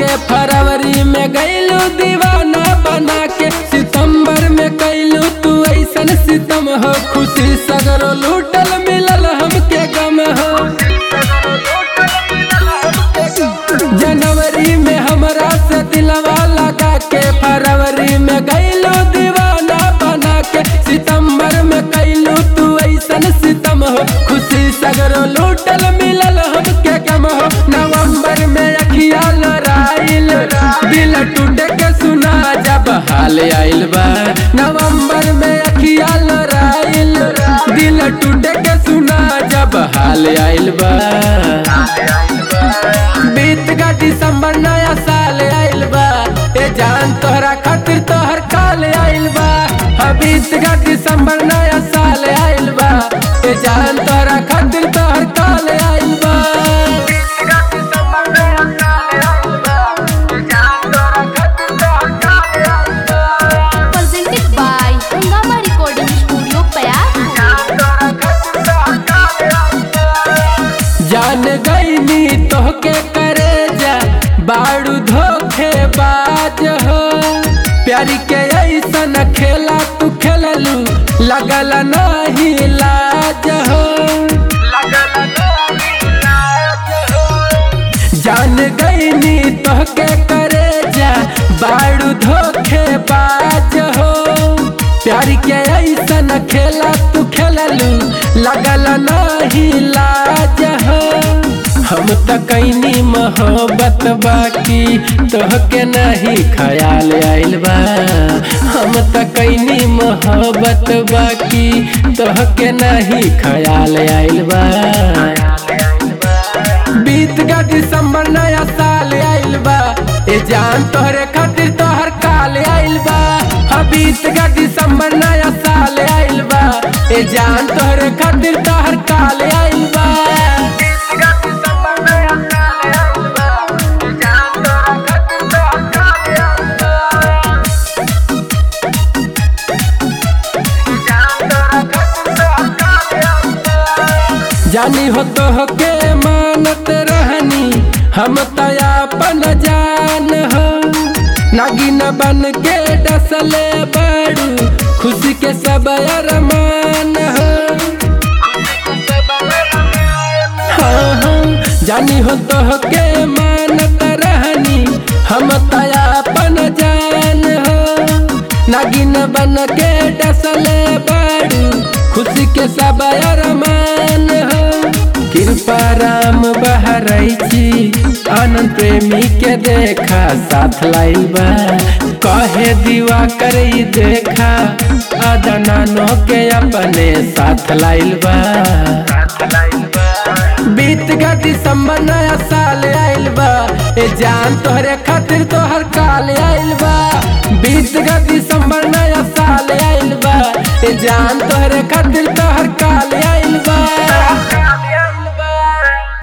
फरवरी में गैलू दीवाना बना के सितंबर में कैलू तू ऐसन सितम हो खुशी सगरो लूटल मिलल हमके गम हो जनवरी में हमरा से दिलवा लगा के फरवरी में गैलू दीवाना बना के सितंबर में कैलू तू ऐसन सितम हो खुशी सगरो लूटल मिलल हमके गम हो नवंबर में अखिया लड़ाइल दिल टूटे के सुना जब हाल आइल बा नवंबर में अखिया लड़ाइल दिल टूटे के सुना जब हाल आइल बा बीत का दिसंबर नया साल आइल बा ए जान तोहरा खातिर तोहर काल आइल बा हाँ बीत का दिसंबर नया साल आइल बा ए जान तोहरा खातिर तोहर काल आइल बा presented by Hungama Recording Studio, Payar. जान गईनी तोहके करे जा बाड़ू धोखे बाज हो प्यारी के ऐसन खेला तू खेललू लगल नहीं लाज हो जान गईनी तोहके करे जा बाड़ू धोखे बाज हो प्यार के ऐसन खेला तू खेललू लगल नहीं लाज हो हम त कैनी मोहब्बत बाकी तोहके नहीं ख्याल आइल बा हम त कैनी मोहब्बत बाकी तोहके नहीं ख्याल आइल बा बीत का दिसंबर नया साल आइल बा ए जान तोहरे खातिर तोहर काल आइल बा हाँ बीत का दिसंबर नया साल आइल बा ए जान तोहरे खातिर तोहर काल आइल बा जानी हो तो के मानत रहनी हम तयापन जान हो नागिन बन के डसले बड़ू खुशी के सब अरमान हो हाँ हाँ जानी हो तो के मानत रहनी हम तयापन जान हो नागिन बन के डसले बड़ू खुशी के सब अरमान हो कृपा राम बहरैची आनंद प्रेमी के देखा साथ लाइल बा कहे दीवा करई देखा अदनानो के अपने साथ लाइल बा बीत का दिसंबर नया साल आइल बा ए जान तोहरे खातिर तोहर काल आइल बा बीत का दिसंबर नया साल आइल बा ए जान तोहरे खातिर तोहर काल आइल बा